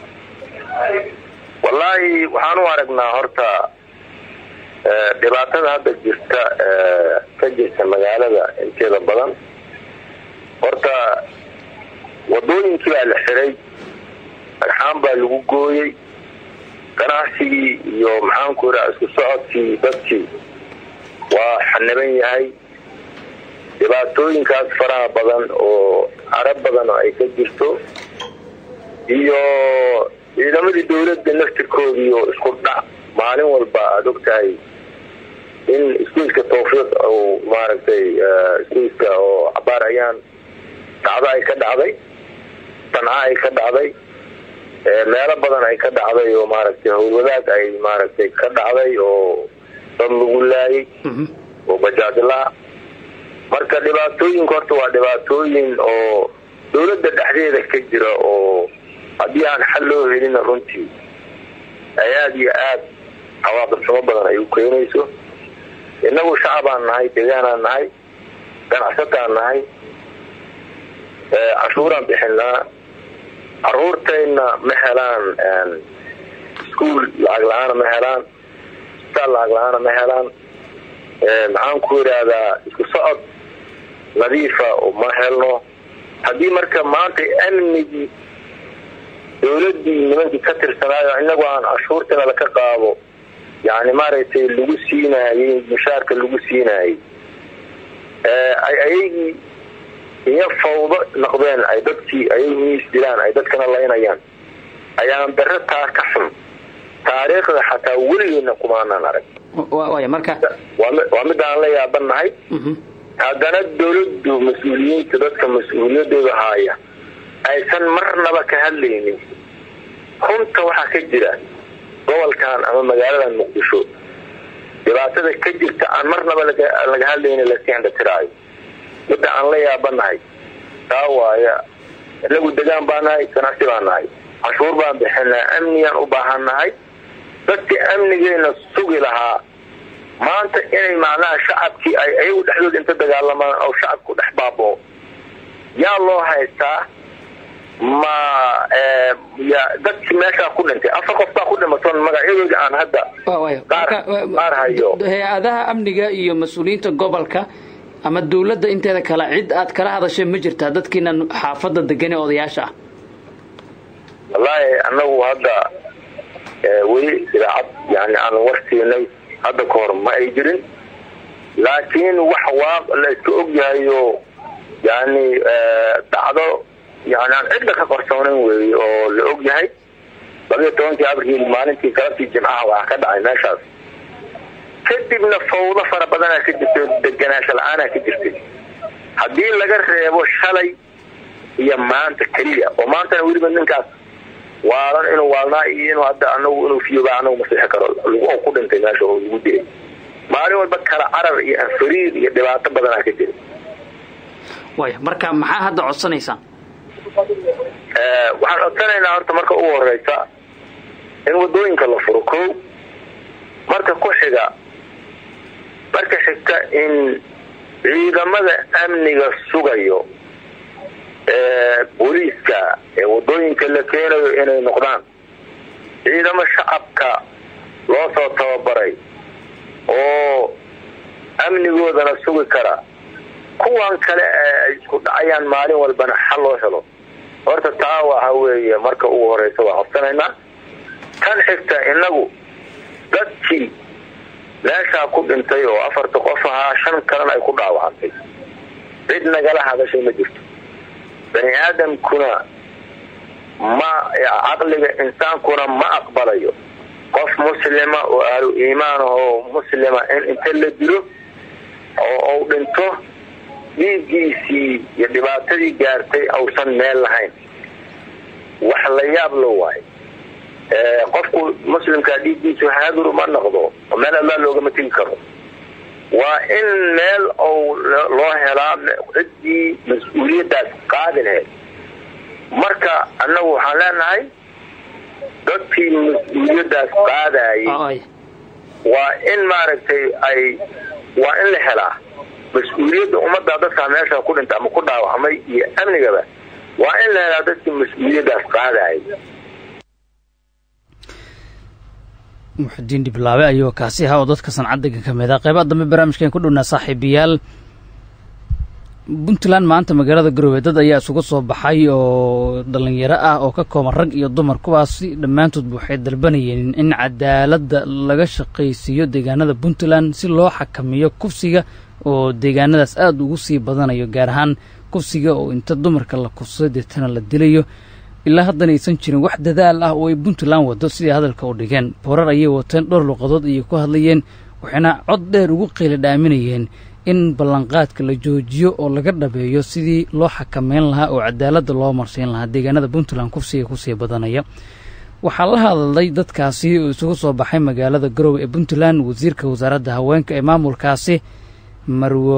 wallaahi waxaan u aragnaa horta dhibaatada hadda jirta ka jirta magaalada inteeda badan horta wadooyinkii baa la xiray dhagxaan baa lagu gooyey ganacsigii iyo maxaanku iraa isku socodkii dadkii waa xaniban yahay dhibaatooyinkaas faraha badan oo carab badan oo ay ka jirto iyo ciidamadii dawladda naftirkoodii oo isku dhac maalin walba aada og tahay in iskuiska tawfiiq oo maaragtay iskuiska oo cabaar ayaan dhacdo ay ka dhacday sanca ay ka dhacday meelo badan ay ka dhacday oo maaragtay howlwadaag ay maaragtay ka dhacday oo dad lagu laayay oo bajaajlaa marka dhibaatooyinka horta waa dhibaatooyin oo dawladda dhexdeeda ka jira oo haddii aan xal loo helina runtii ay aada iyo aada cawaaqib xumo badan ay u keenayso innagu shacabaan nahay deegaanaan nahay ganacsataan nahay cashuuraan bixinaa caruurtayna ma helaan iskuol lacag la-aana ma helaan isbitaal lacag la-aana ma helaan maxaan ku yidhaahdaa isku socod nadiifa ma helno haddii marka maanta amnigii dawladdii nimankii ka tirsanaayo inagu aan cashuurtana laka qaado yani maaragtay lagu siinaayey mushaarka lagu siinaayey ay ayagii iyo fawdo noqdeen ay dadkii ayag miis dilaan ay dadkana laynayaan ayaan dare taa ka xun taariikhda xataa weligeedna kumaanan arag waaya marka waa midaan la yaabanahay haddana dowladdu mas-uuliyiinta dadka mas-uuliyadooda haaya aysan marnaba ka hadlaynin runta waxaa ka jira gobolkan ama magaaladan muqdisho dhibaatada ka jirta aan marnaba laga hadlaynin laska indhatiraayo midda aan la yaabanahay taa waaya inagu degaan baa nahay ganacsi baa nahay cashuur baan bixinaa amnigaan u baahan nahay dadka amnigeena sugi lahaa maanta inay macnaha shacabkii ay ayagu dhexdooda inta dagaalamaan oo shacabku dhex baaboo yaa loo haystaa ma ya dadkii meeshaa ku dhintay afar qof baa ku dhimatoon magacyadoodii aan hadda qaar hayo hay-adaha amniga iyo mas-uuliyiinta gobolka ama dowladda inteeda kale cid aad kala hadashay ma jirtaa dadkiina xaafadda degan ee odayaasha ah wallaahi annagu hadda weli idaacad yani aan warsiinay hadda ka hor ma ay jirin laakiin wax waaq la iska ogyahayo yani dhacdo yani aan cidda ka qarsoonayn weeye oo la og yahay labiyo tobankii abriil maalintii galabtii jimcaha waxaa ka dhacay meeshaas kadibna fawdo fara badanaa ka jirtay deganaansho la-aanaa ka jirtay haddii laga reebo shalay iyo maanta keliya oo maantana weliba ninkaas waalan inuu waalnaa iyo inuu hadda anagu inuu fiyoba anagu masixi karo oo ku dhintay meesha oo lagu dilay maalin walba kala carar iyo anfariir iyo dhibaato badanaa ka jira waaya marka maxaa hadda codsanaysaan waxaan codsanaynaa horta marka ugu horeysa in wadooyinka la furo ko marka ku xiga marka xigta in ciidamada amniga sugayo ee booliiska ee wadooyinka la keenayo inay noqdaan ciidamo shacabka loo soo tababaray oo amnigoodana sugi kara kuwan kale ee ay isku dhacayaan maalin walbana xal loo helo horta taa waxa weeye marka ugu horeysa waa codsanaynaa tan xigta inagu dadkii meeshaa ku dhintay oo afarta qof ahaa shan kalena ay ku dhaawacantay cid nagala hadashay ma jirto bani aadamkuna ma caqliga insaankuna ma aqbalayo qof muslima oo ahlu iimaan ahoo muslima in inta la dilo oo uu dhinto dhiiggiisii iyo dhibaatadii gaartay ausan meel lahayn wax la yaab lo waayo qofku muslimkaa dhiiggiisu haadur uma noqdo oo meel allaa loogama tegi karo waa in meel ou loo helaa ciddii mas-uuliyaddaas qaadi lahayd marka annagu waxaan leenahay dadkii mas-uuliyaddaas qaadayay waa in maaragtay ay waa in la helaa mas-uuliyadda ummadda dadkaa meesha ku dhinta ama ku dhaawacmay iyo amnigaba waa in la helaa dadkii mas-uuliyaddaas qaadayay muxudiin dhiblaabe ayuu kaasi ahaa oo dadka sancadega ka mid ah qeybaha dambe barnaamijkan ku dhownaa saaxiibayaal puntland maanta magaalada garowe dad ayaa isugu soo baxay oo dhallinyaro ah oo ka kooban rag iyo dumar kuwaasi dhammaantoodba waxay dalbanayeen in cadaaladda laga shaqaysiiyo deegaanada puntland si loo xakamiyo kufsiga oo deegaanadaas aada ugu sii badanayo gaar ahaan kufsiga oo inta dumarka la kufsado deetana la dilayo ilaa haddana aysan jirin wax dadaal ah oo ay puntland wado sidai hadalka u dhigeen boorar ayay wateen dhowr luqadood ayay ku hadlayeen waxayna cod dheer ugu qeyla dhaaminayeen in ballanqaadka la joojiyo oo laga dhabeeyo sidii loo xakameyn lahaa oo cadaaladda loo marsiin lahaa deegaanada puntland kufsiga kusii badanaya waxaa la hadlay dadkaasi oo isugu soo baxay magaalada garowe ee puntland wasiirka wasaaradda haweenka ee maamulkaasi marwo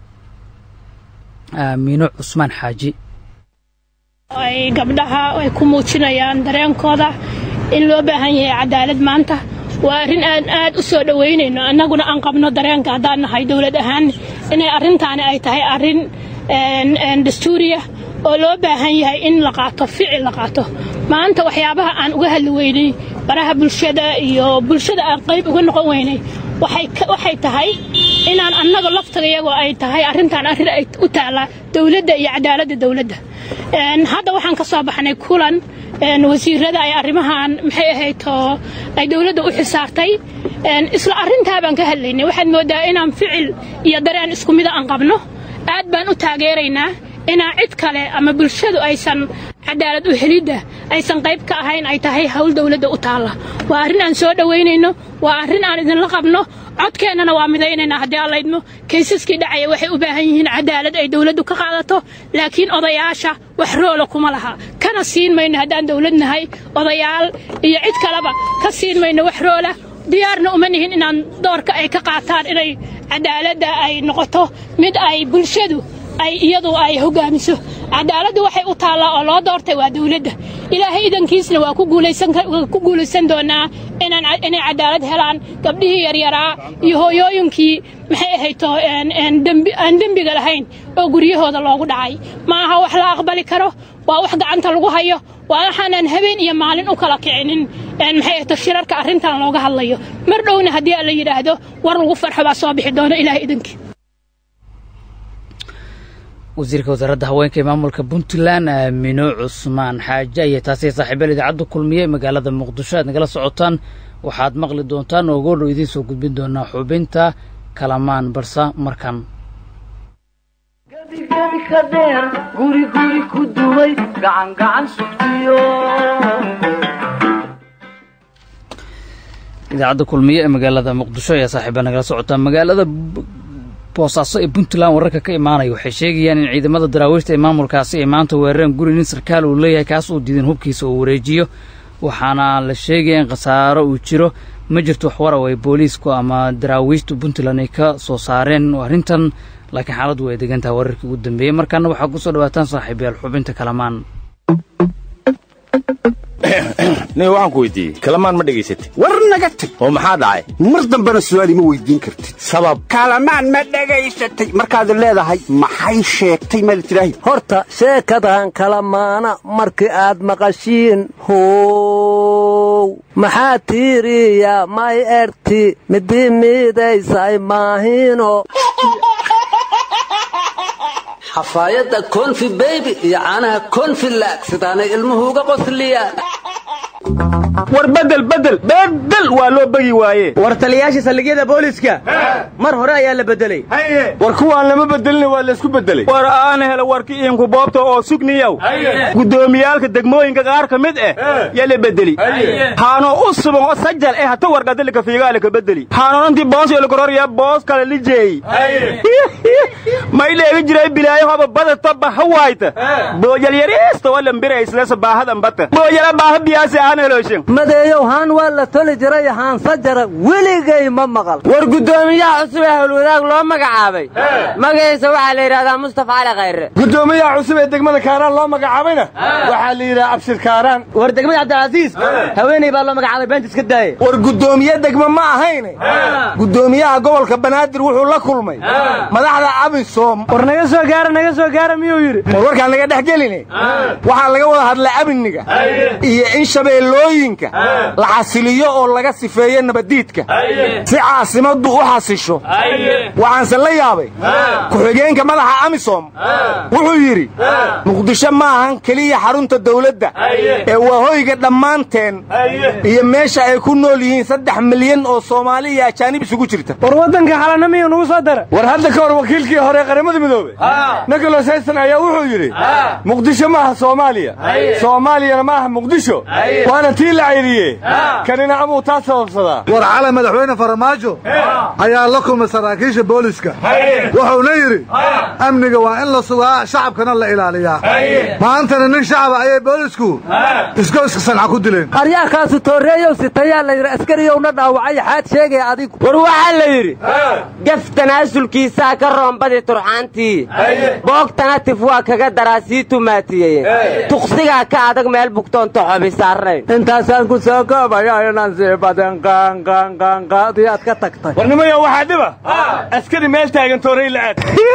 aamiino cusmaan xaaji ay gabdhaha ay ku muujinayaan dareenkooda in loo baahan yahay cadaalad maanta waa arrin aan aad u soo dhowaynayno annaguna aan qabno dareenka haddaan nahay dowlad ahaan inay arrintaani ay tahay arrin dastuuriya oo loo baahan yahay in la qaato ficil la qaato maanta waxyaabaha aan uga hadli weynay baraha bulshada iyo bulshada aan qayb uga noqon weynay waxay tahay inaan annaga laftigayagoo ay tahay arrintaan arrin ay u taallaa dowladda iyo cadaaladda dowladda hadda waxaan ka soo baxnay kulan wasiirada ay arrimahan maxay ahayd oo ay dowladda u xisaartay isla arrintaa baan ka hadlaynay waxaad moodaa inaan ficil iyo dareen isku mida aan qabno aad baan u taageeraynaa inaan cid kale ama bulshadu aysan cadaalad u helidda aysan qayb ka ahayn ay tahay hawl dowladda u taalla waa arrin aan soo dhowaynayno waa arrin aan idinla qabno codkeennana waa midaynaynaa haddii aan laydmo kaysaskii dhacaya waxay u baahan yihiin cadaalad ay dawladdu ka qaadato laakiin odayaasha wax roola kuma laha kana siin mayno haddaan dawlad nahay odayaal iyo cid kaleba ka siin mayno wax roola diyaarna uma nihin inaan doorka ay ka qaataan inay cadaaladda ay noqoto mid ay bulshadu ay iyadu ay hoggaamiso cadaaladdu waxay u taallaa oo loo doortay waa dawladda ilaahay idankiisna waa ku guulaysan ku guulaysan doonaa inaan inay cadaalad helaan gabdhihii yaryaraa iyo hooyooyinkii maxay ahayto dembi aan dembiga lahayn oo guryahooda loogu dhacay ma aha wax la aqbali karo waa wax gacanta lagu hayo waa waxaanan habeen iyo maalin u kala kicinin maxay ahayto shirarka arrintan looga hadlayo mar dhowna haddii la yidhaahdo war lagu farxo baa soo bixi doona ilaahay idankii wasiirka wasaaradda haweenka ee maamulka puntland aamino cusmaan xaaje ayaa taasi saaxiibaal idaacadda kulmiyey magaalada muqdisho aad nagala socotaan waxaad maqli doontaan oo goodhow idiin soo gudbin doonaa xubinta kalamaan balse markan gebigebi ka dheer guri guri ku duway gacan gacan sugtiyo idaacadda kulmiye ee magaalada muqdisho ayaa saaxiiba nagala socotaa magaalada boosaaso ee puntland wararka ka imaanaya waxay sheegayaan in ciidamada daraawiishta ee maamulkaasi ay maanta weerareen guri nin sarkaal uu leeyahay kaas uu diidan hubkiisa uu wareejiyo waxaana la sheegaya in khasaaro uu jiro ma jirto wax waraw ay booliisku ama daraawiishta puntland ay ka soo saareen arrintan laakiin xaaladdu way degantaha wararkii ugu dambeeyey markaana waxaa ku soo dhawaataan saaxiibayaal xubinta kalamaan nin waxaan ku weydiiyey kalamaan ma dhegaysatay war naga tag oo maxaa dhacay mar dambena su'aal ima weydiin kartid sabab kalamaan ma dhegaysatay markaad leedahay maxay sheegtay maad tidhaahi horta sheekadan kalamaana markii aad maqashiin how maxaa tiiriya may erti midii miidaysay maahino xafaayadda konfi beybi iyo caanaha konfi laag sidaanay ilmuhu uga qosliyaan war bedel bedel bedel waa loo begi waaye war taliyaasha saldhigyada booliska mar hore ayaa la bedelay war kuwaan lama bedelin waa laysku bedelay war aana hela warki iinku boobta oo sugniyow guddoomiyaalka degmooyinka qaar ka mid ah yaa la bedeli haanoo u suban oo sajal eh hata wargadalika fiigaale ka bedeli haanoonantii boos iyo lakororya boos kale lijeey may dheegi jiray bilaayo hoba badata baha waayta boojal yariista walambiraysleesa baahadan bata boojala baaha biyaasi aan helooshin madeeyow haan waa la toli jiray haan sajara weligay ma maqal war guddoomiyaha cusub ee howlwadaag loo magacaabay magaciisa waxaa la yidhahdaa mustafa cali khayre guddoomiyaha cusub ee degmada kaaraan loo magacaabayna waxaa la yidhaha abshir kaaraan war degmada cabdilcasiis haweeney baa loo magacaabay beenta iska daaya war guddoomiye degmo ma ahayne guddoomiyaha gobolka banaadir wuxuu la kulmay madaxda abisom war naga soo gaara naga soo gaara miyuu yidhi war warkaan naga dhex geline waxaa laga wada hadlay amniga iyo in shabeellooyinka la xasiliyo oo laga sifeeyo nabaddiidka si caasimaddu u xasisho waxaanse la yaabay ku-xigeenka madaxa amisom wuxuu yidhi muqdisho ma ahan keliya xarunta dawladda ee waa hoyga dhammaanteen iyo meesha ay ku nool yihiin saddex milyan oo soomaali iyo ajaanib isugu jirta war waddanka xalana miyuu nugu soo dara war hadda ka hor wakiilkii hore qaramada midoobe nicolas hayson ayaa wuxuu yidhi muqdisho maaha soomaaliya soomaaliyana maaha muqdisho waana tii la cayriye kanina amuu taa sababsadaa war cala madaxweyne farmaajo ayaa la kulmay saraakiisha booliska wuxuuna yidhi amniga waa in la sugaa shacabkana la ilaaliyaa maantana nin shacaba ayay boolisku iskoyska sanca ku dileen aryaakaasu tooreeyow sitayaa la yidhi askariyowna dhaawacay xaad sheegay adigu war waxaa la yidhi gaf tanaasulkiisaa ka roombadii turxaantii boogtana tif waa kaga daraa sii tumaatiyey tuqsigaa ka adag meel bugtoonto xobi saarnayn intaasaan ku soo koobaya inaan sii badan qaanqaanqaanqaadiyaad ka tagtay warnimayo waxaa dhiba askari meel taagan toorey la'aad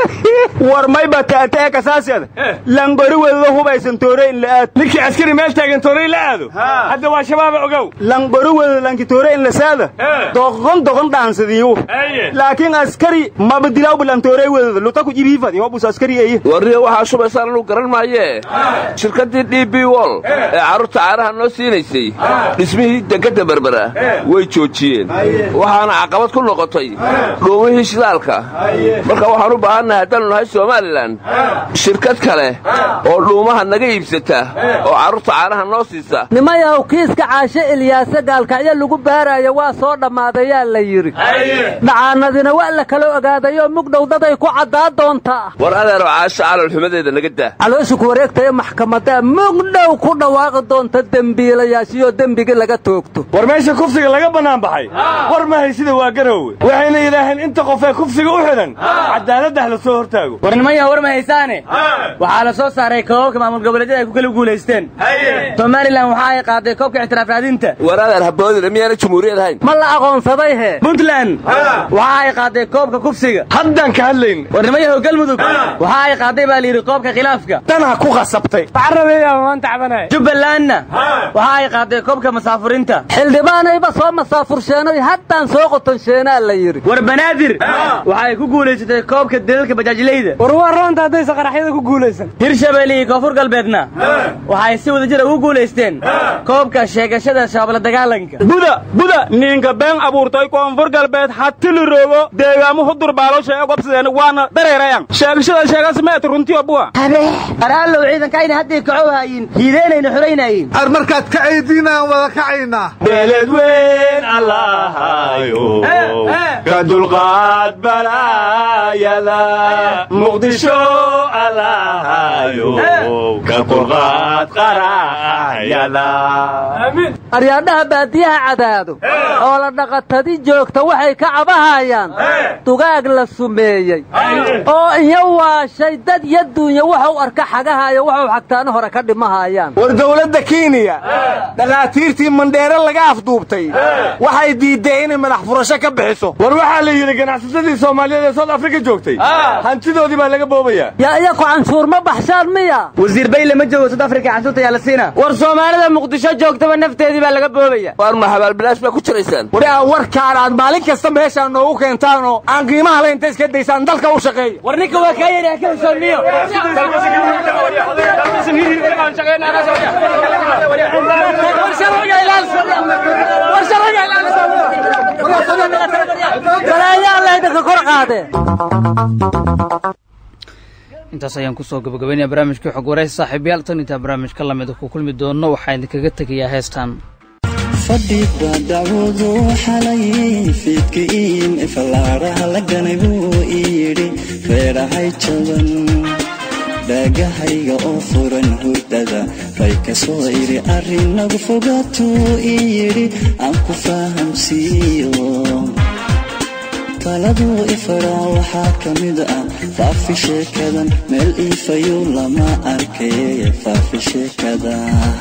war mayba taanta ee kasaasiyada langori wedado hubaysan toorey in la'aad ninkii askari meel taagan toorey la aado hadda waa shabaaba ogow langori wedado lanki toorey in lasaada doqon doqon dhaansadiyu laakiin askari maba dilaaw bulan toorey wedado luta ku jibiifadi hobus askari eye warriya waxaa shubaysaan anu garan maayee shirkaddii d b wol ee carruurta caanaha noo siin hirgelinaysay dhismihii dekadda berbera way joojiyeen waxaana caqabad ku noqotay dhuumihii shidaalka marka waxaan u baahannahay haddaannu nahay somalilan shirkad kale oo dhuumaha naga iibsata oo carruurta caanaha noo siisa nimayahow kiiska caashe ilyaase gaalkacyo lagu baaraayo waa soo dhammaadayaa la yidhi dhacaanadina waa la kala ogaadayoo mugdhow daday ku caddaa doontaa war adeero caasha calolxumadeeda naga daa caloosha ku wareegtaya maxkamadaa mugdhow ku dhawaaqi doonta dembiilayaashiyoo dembigii laga toogto war meesha kufsiga laga bannaan baxay war ma haysida waa garowe waxayna yidhaaheen inta qof ee kufsiga u xidhan cadaaladdah la soo hortaago war nimaya war ma haysaane waxaa la soo saaray koobabka maamul goboleedyada ay ku kala guulaysteen somalilan waxa ay qaaday koobka ictiraaf raadinta war adeer haboodina miyaana jumhuuriyad ahayn ma la aqoonsaday he puntland waxa ay qaaday koobka kufsiga haddaan ka hadlayn war nimayahow galmudug waxa ay qaaday baa layidhi koobka khilaafka tanha ku qasabtay jubbalandna waxa ay qaaday koobka masaafurinta xildhibaanayba soo masaafursheenoy haddaan soo qotonsheenaa la yidhi war banaadir waxa ay ku guulaysatay koobka dalalka bajaajleyda war waa roonta haddaysa qaraxyada ku guulaysan hirshabelle iyo koonfur galbeedna waxay si wada jira ugu guulaysteen koobka sheegashada shabaabla dagaalanka buda buda ninka been abuurtay koonfur galbeed hatili roogo deegaamu hudur baaloosha ee gobsadeen waana dareerayan sheegashada sheegas meet runtiyo buwa araallow ciidankayna hadday kacow haayin hiideynayna xulaynaayin ar markaad ka aydiinaan wada kacaynaa beeled weyn allahayo ka dulqaad balaayada muqdisho allahayo ka dulqaad qaraayada aryaadhaha baadiyaha cadaado oo la dhaqatadi joogta waxay ka cabahayaan dugaag la sumeeyey oo iyo waashay dad iyo duunya waxau arka xagahaayo waxau xagtaano hore ka dhimahayaan war dowladda kenya dhakhaatiirtii mandheere laga afduubtay waxay diiddeen inay madax furasho ka bixiso war waxaa la yidhi ganacsasadii soomaaliyeed ee south africa joogtay hantidoodii baa laga boobayaa yaa iyaku canshuur ma baxshaan miya wasiir bayle ma joogo south africa canshuurta yaa la siina war soomaalida muqdisho joogtaba nafteedii baa laga boobaya war ma habaalbilaash baa ku jiraysaan war aa warkaan aad maalin kasta meeshaan noogu keentaan oo aan qiimaha la inta iska daysaan dalka u shaqeeya war ninka waa kaa yari ka heshoonniyo intaas ayaan kusoo gabagabaynaya barnaamijkii xog waraysi saaxiibayaal tan intaa barnaamijka lamida ku kulmi doono waxaa idinkaga tegayaa heestan fadhiba dacwadu xalay fiidkiin ifalaaraha la ganay buu ii yidhi reerahay jaban dhaagahayga oo furan hurdada ray ka soo idhi arrinagu fogaatuu ii yidhi aan ku fahamsiiyo taladuu ifaraa waxaa ka mid ah faafi sheekadan meel iifayu lama arkay faafi sheekada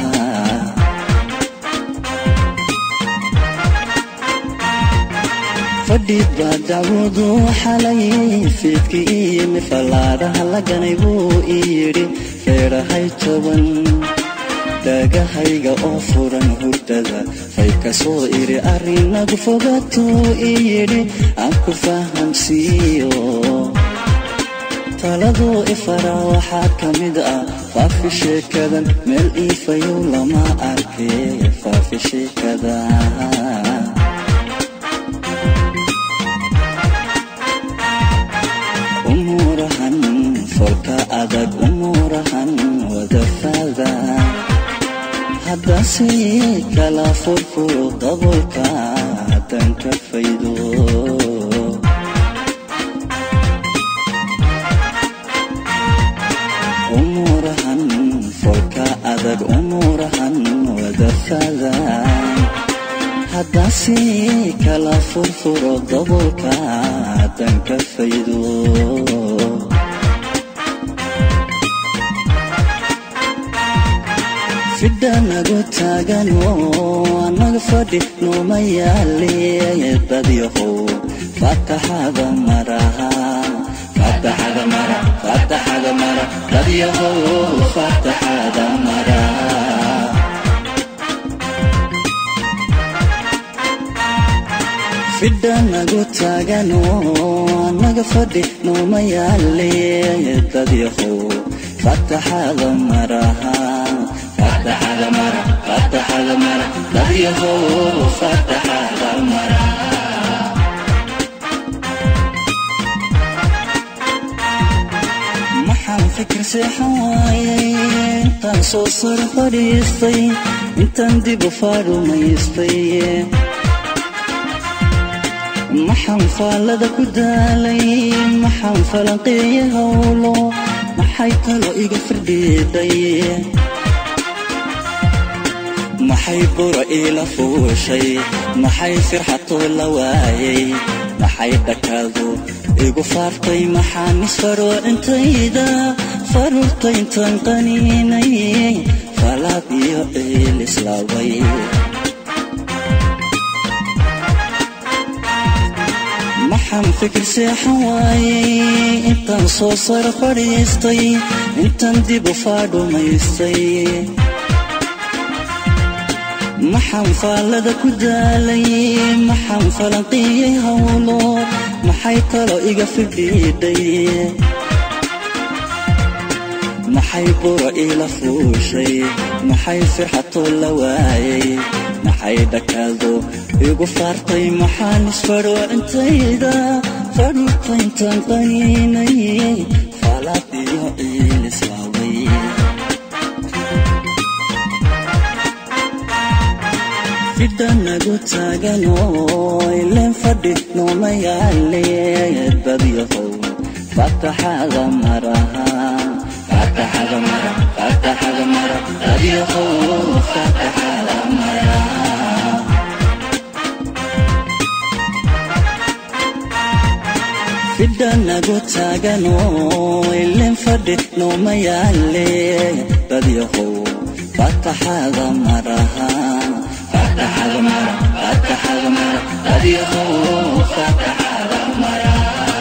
fadhiba dacwadu xalay fiidkii iyimi fallaadhaha la ganay buu ii yidhi reerahay toban dhaagahayga oo furan hurdada fay ka soo idhi arrinagu fogaatuu ii yidhi aan ku fahamsiiyo taladuu ifaraa waxaa ka mid ah faafi sheekadan meel iifayow lama arkay faafi sheekada umuurahan folka adag umuurahan wadafaada haddase kala furfuro dabolka haddaan ka faydo umuurahan folka adag umuurahan wadafaada haddase kala furfuro dabolka haddaan ka faydo fidhanagu taagano anaga fadhi nooma yaale dadyahow fataxada maraha fataxada mara fataxada mara dadyahow fataxada mara fidhanagu taagano anaga fadhi nooma yaale dadyahow fataxada maraha fataxada mara fataxada mara dadyahow fataxada mara maxaan fikir seexan waayay intaan soo sar fadhiistay intaan dib u faarumaystay maxaan faallada ku daalay maxaan falanqeeya howlo maxay kaloo iga firdhiiday maxay bura iila fuushay maxay firxatoo la waayay maxay dhakaadu igu faartay maxaan isfaroo intayda faruurta intaan qaniinay falaad iyo ciil islaaway maxaan fikir seexan waayay intaan soo sar fadhiistay intaan dib u faadhumaystay maxaan faallada ku daalay maxaan falanqiyey howlo maxay kaloo iga fidhiidhay maxay bura iila fuushay maxay firxatoo la waayay maxay dhakaado igu faartay maxaan isfadhoo intayda fadhuurta intaan qaniinay faalaad iyo ciil islaaway fidhanagu taaganoo ileen fadhi nooma yaale badyahow fataxada maraha fataxada mara fataxada mara badyahow fataxada mara fidhanagu taaganoo ileen fadhi nooma yaale badyahow fataxada maraha fataxada mara fataxada mara badyahow fataxada mara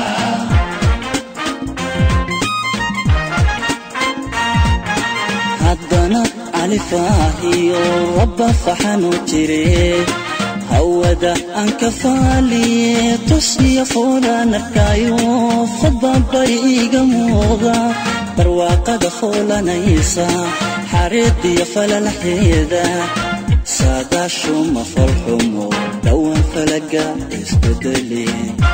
haddana califaahiyo rabba faxanu jire hawada aan ka faaliye tusniya foolaan arkaayo fadbabay iiga muuqda barwaaqada foolanaysa xareediyo falalaxeeda saadaashuma falxumo dhowaan falaga isbedeli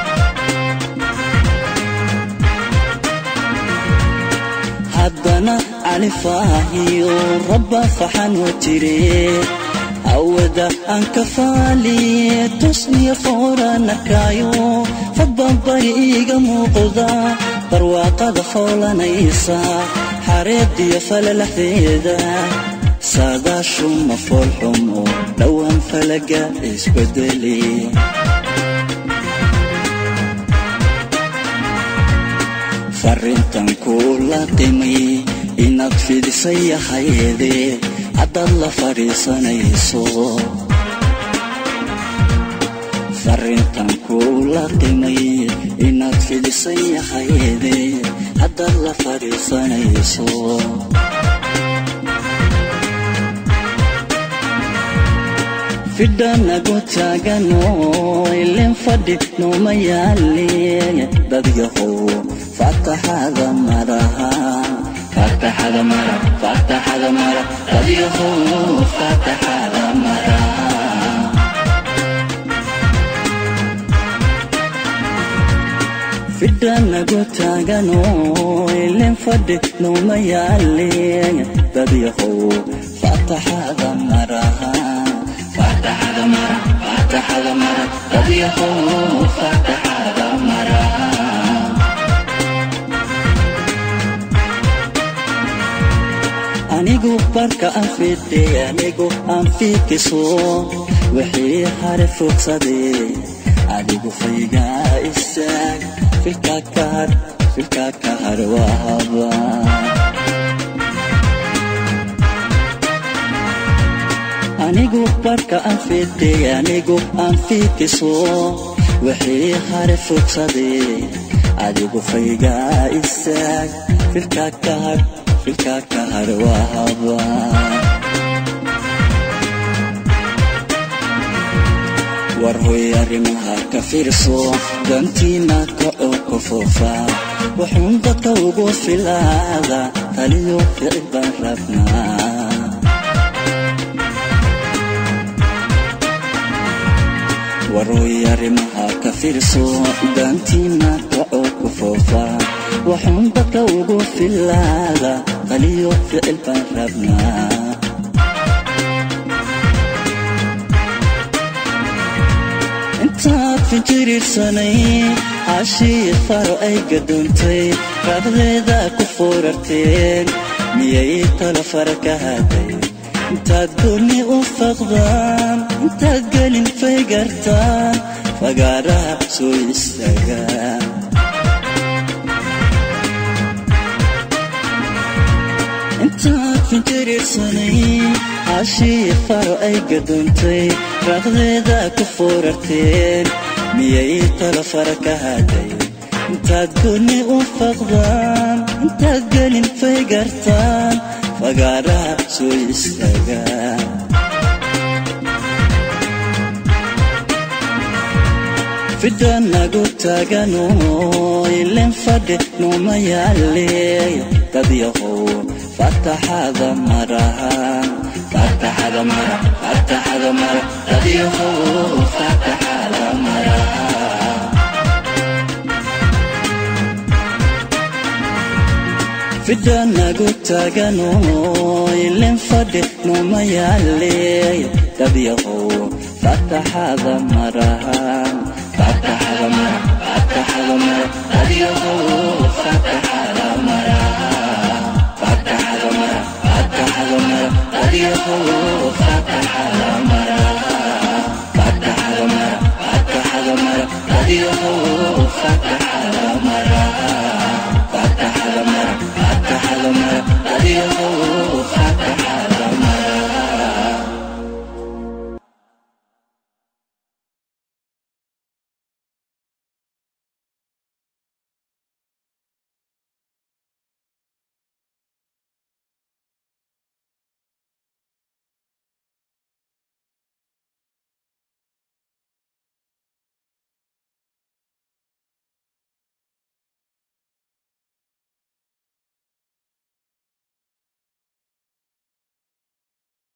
haddana califaahiyo rabba faxanoo jire hawada aan ka faaliye tusniya fooraan arkaayo fadbabay iiga muuqda barwaaqada foolanaysa xareediyo falalaxeeda saadaashuma foolxumo dhowaan falaga isbedeli farrintan kuu la qimay inaad fidisay ahayde haddaad la fadhiisanayso farrintan kuu la qimay inaad fidisay ahayde haddaad la fadhiisanayso fidhanagu taaganoo ileen fadhi nooma yaale dadyahow fataxada maraha fataxada mara fataxada mara dadyahow fataxada mara fidhanagu taaganoo ileen fadhi nooma yaale dadyahow fataxada maraha fataxada mara fataxada mara dadyahow fataxada mara anigu barka aan fidhay anigu aan fiikiso wixii hare fogsaday adigu faygaa istaag filka kahar filka kahar waa haba anigu barka aan fidhay anigu aan fiikiso wixii hare fogsaday adigu faygaa istaag filka kahar filka kahar waa haba war hoy arrimaha ka fiirso dantiina ka oo ka foofa wuxuun dadka ugu filaada taliyo ficil baan rabnaa warooy arrimaha ka fiirso daantiina kacoo ku foofa waxuun dadka ugu filaada qaliyo ficil baan rabnaa intaad finjiriirsanay caashii faro ay gadoontay raabdeeda ku foorarteen miyay talo fara ka haday intaad goonni u faqdaan intaad gelin faygartaan fagaaraha soo istaagaan intaad finjiriirsanay caashii faro ay gadoontay raaqdeeda ku foorarteen miyay talo fara ka haday intaad goonni u faqdaan intaad gelin faygartaan fagaaraha soo istaagaan fidha nagu taagano ilen fadhe nooma yaale dad yahow fataxada marahan fataxada mara fataxada mara dad yahow fataxada maraha fidha nagu taagano ilen fadhe nooma yaale dad yahow fataxada marahan fataxada mara fataxada mara dad yahow fataxada maraha fataxada mara fataxada mara dad yahow